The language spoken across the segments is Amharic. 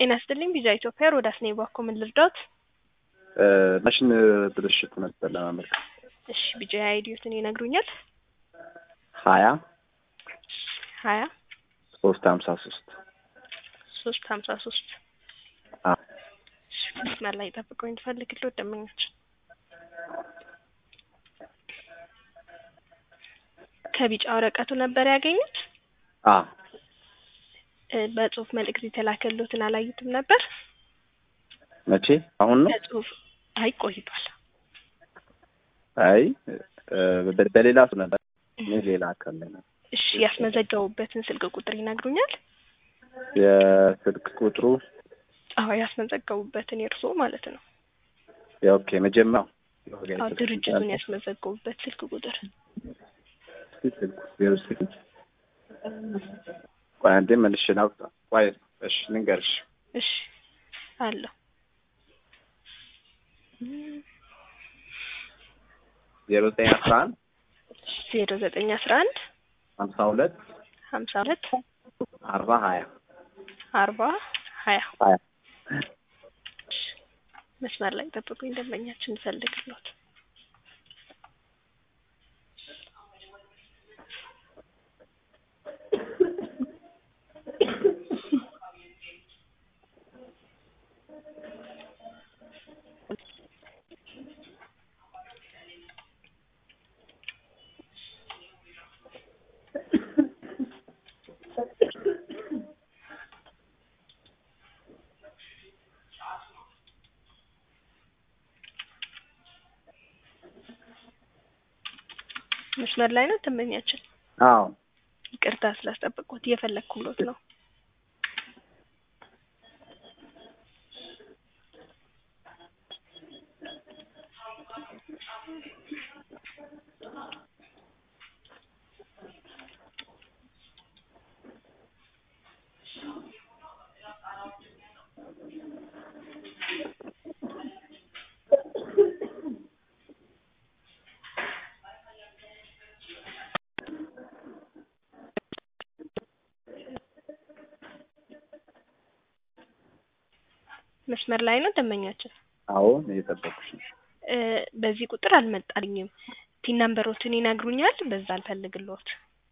ጤና ይስጥልኝ ቪዛ ኢትዮጵያ ሮዳስ ነኝ። ባኮ ምን ልርዳዎት? ማሽን ብልሽት ነበር ለማመልከት። እሺ ቢጃ አይዲዮትን ይነግሩኛል? ሀያ ሀያ ሶስት ሀምሳ ሶስት ሶስት ሀምሳ ሶስት መስመር ላይ ጠብቀው እንድፈልግልዎት ደንበኞች ከቢጫ ወረቀቱ ነበር ያገኙት? አ እ በጽሁፍ መልእክት የተላከልዎትን አላዩትም ነበር? መቼ? አሁን ነው? በጽሁፍ አይ ቆይቷል። አይ እ በ- በሌላ ሰው ነበር። እኔ ሌላ አካል ላይ ነበር። እሺ ያስመዘገቡበትን ስልክ ቁጥር ይነግሩኛል? የስልክ ቁጥሩ አዎ ያስመዘገቡበትን የእርስዎ ማለት ነው። ኦኬ መጀመሪያው አዎ ድርጅቱን ያስመዘገቡበት ስልክ ቁጥር ስልኩ ዜሮ ስድስት ቆይ አንዴ መልሼ ላውጣ። ቆይ እሺ ልንገርሽ እሺ አለሁ ዜሮ ዘጠኝ አስራ አንድ ዜሮ ዘጠኝ አስራ አንድ ሀምሳ ሁለት ሀምሳ ሁለት አርባ ሀያ አርባ ሀያ ሀያ መስመር ላይ ጠብቁኝ ደንበኛችን እንፈልግልዎት መስመር ላይ ነው ደንበኛችን አዎ ይቅርታ ስላስጠበቅኩት እየፈለግኩሎት ነው መስመር ላይ ነው ደንበኛችን አዎ እየጠበኩሽ ነው። እ በዚህ ቁጥር አልመጣልኝም ቲን ነምበሮትን ይነግሩኛል በዛ አልፈልግልዎት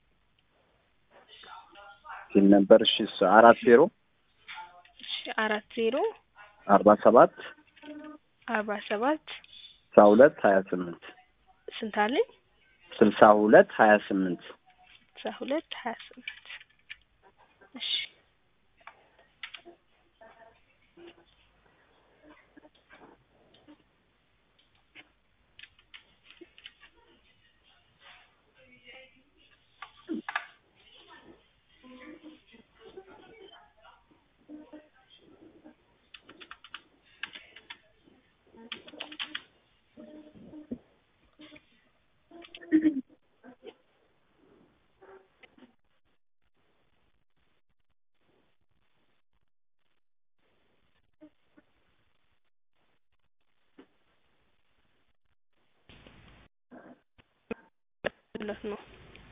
ሲል ነበር እሺ እሱ አራት ዜሮ እሺ አራት ዜሮ አርባ ሰባት አርባ ሰባት ስልሳ ሁለት ሀያ ስምንት ስንት አለኝ ስልሳ ሁለት ሀያ ስምንት ስልሳ ሁለት ሀያ ስምንት እሺ ብሎት ነው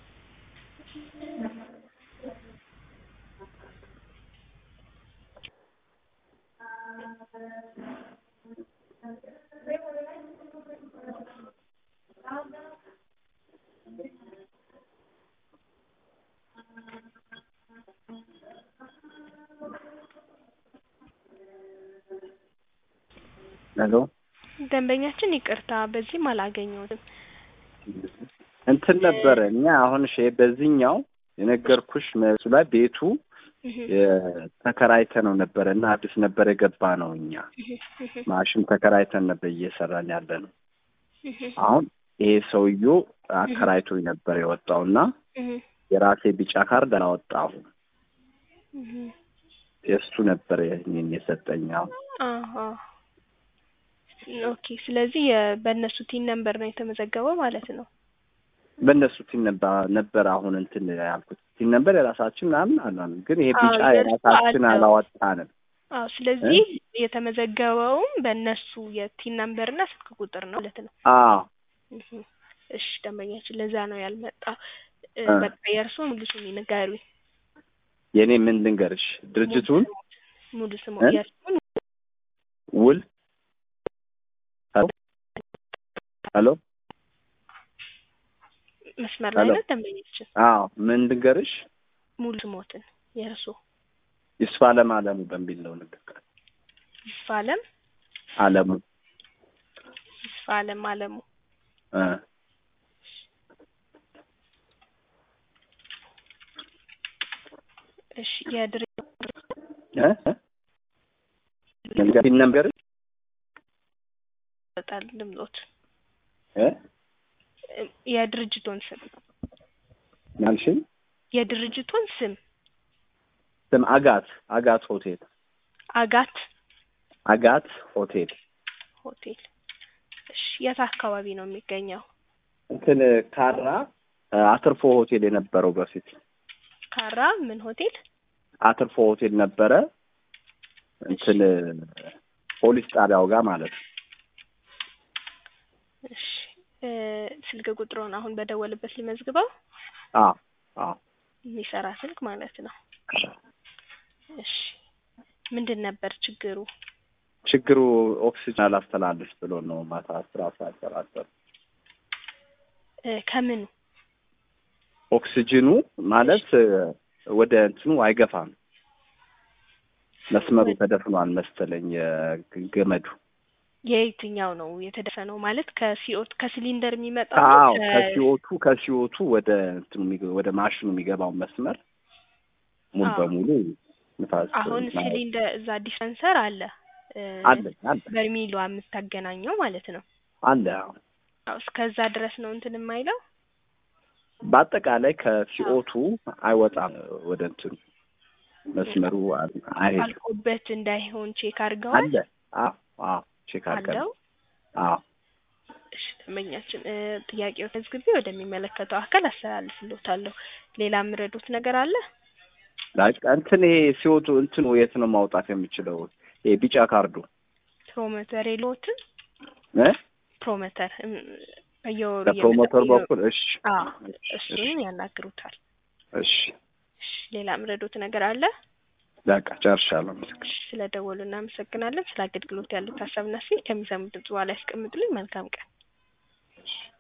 ሄሎ ደንበኛችን ይቅርታ በዚህም አላገኘሁትም እንትን ነበረ እኛ አሁን ሼ በዚህኛው የነገርኩሽ መልሱ ላይ ቤቱ እህ ተከራይተ ነው ነበረ እና አዲስ ነበር የገባ ነው እኛ እህ እህ ማሽን ተከራይተን ነበር እየሰራን ያለ ነው። እህ አሁን ይሄ ሰውዬ አከራይቶኝ ነበር የወጣው እና እህ የራሴ ቢጫ ካርድ አላወጣሁም። እህ የእሱ ነበር ይህንን የሰጠኝ። አሁን አሃ ኦኬ ስለዚህ የ- በእነሱ ቲን ነምበር ነው የተመዘገበው ማለት ነው በእነሱ ቲም ነበር ነበር አሁን እንትን ያልኩት ቲም ነበር የራሳችን ምናምን አላለም፣ ግን ይሄ ቢጫ አዎ፣ የራሳችን አለው። አላወጣንም። አዎ ስለዚህ የተመዘገበውም በእነሱ የቲን ነምበር እና ስልክ ቁጥር ነው ማለት ነው አዎ እህ እሺ ደንበኛችን ለዛ ነው ያልመጣ እ እ በቃ የእርስዎ ሙሉ ስም ይንገሩኝ የእኔ ምን ልንገርሽ ድርጅቱን ሙሉ ስሙ እ? የእሱን ውል ሄሎ ሄሎ መስመር ላይ ሄሎ። ነው ደንበኛችን አዎ ምን ልንገርሽ ሙሉ ስሞትን የእርሶ ይስፋ አለም አለሙ በሚል ነው ንግግር ይስፋ አለም አለሙ ይስፋ አለም አለሙ እ እሺ የድርጅት እ እ ነገር ይወጣል ድምጾት እ የድርጅቱን ስም ማልሽኝ የድርጅቱን ስም ስም አጋት አጋት ሆቴል አጋት አጋት ሆቴል ሆቴል እሺ የት አካባቢ ነው የሚገኘው እንትን ካራ እ አትርፎ ሆቴል የነበረው በፊት ካራ ምን ሆቴል አትርፎ ሆቴል ነበረ እንትን ፖሊስ ጣቢያው ጋር ማለት ነው እሺ እ ስልክ ቁጥሩን አሁን በደወልበት ሊመዝግበው አዎ አዎ የሚሰራ ስልክ ማለት ነው እሺ ምንድን ነበር ችግሩ ችግሩ ኦክሲጅን አላስተላልፍ ብሎ ነው ማታ አስራ ሰዓት እ ከምኑ ኦክሲጅኑ ማለት እ ወደ እንትኑ አይገፋም መስመሩ ተደፍኗል መሰለኝ የገመዱ የየትኛው ነው የተደፈነው ማለት ከሲኦት ከሲሊንደር የሚመጣው አዎ ከ- ከሲኦቱ ከሲኦቱ ወደ እንትኑ የሚገ- ወደ ማሽኑ የሚገባው መስመር ሙሉ አዎ። በሙሉ ንፋስ አሁን ማለት ሲሊንደር እዛ ዲስፐንሰር አለ እ አለ አለ በርሚሏ የምታገናኘው ማለት ነው አለ አዎ። አዎ እስከዛ ድረስ ነው እንትን የማይለው በአጠቃላይ ከሲኦቱ አይወጣም ወደ እንትኑ መስመሩ አ- አይሄድም አልቆበት እንዳይሆን ቼክ አድርገዋል አለ አዎ አዎ ቼክ አድርገን አለው አዎ እሺ ደንበኛችን እ ጥያቄው ተዝግቤ ወደሚመለከተው አካል አስተላልፍልዎታለሁ ሌላ የምረዱት ነገር አለ ላይክ እንትን ይሄ ሲወቱ እንትኑ የት ነው ማውጣት የምችለው? ይሄ ቢጫ ካርዱ ፕሮሞተር የለዎትም እ ፕሮሞተር እም፣ በየወሩ በፕሮሞተር እየመጣ- በኩል እሺ አዎ እሱን ያናግሩታል እሺ እሺ ሌላ የምረዱት ነገር አለ በቃ ጨርሻለሁ። ምስክር እሺ ስለደወሉ እናመሰግናለን ስለ አገልግሎት ያሉት ሀሳብና ሲ ከሚሰሙት ድምጽ በኋላ ያስቀምጡልኝ መልካም ቀን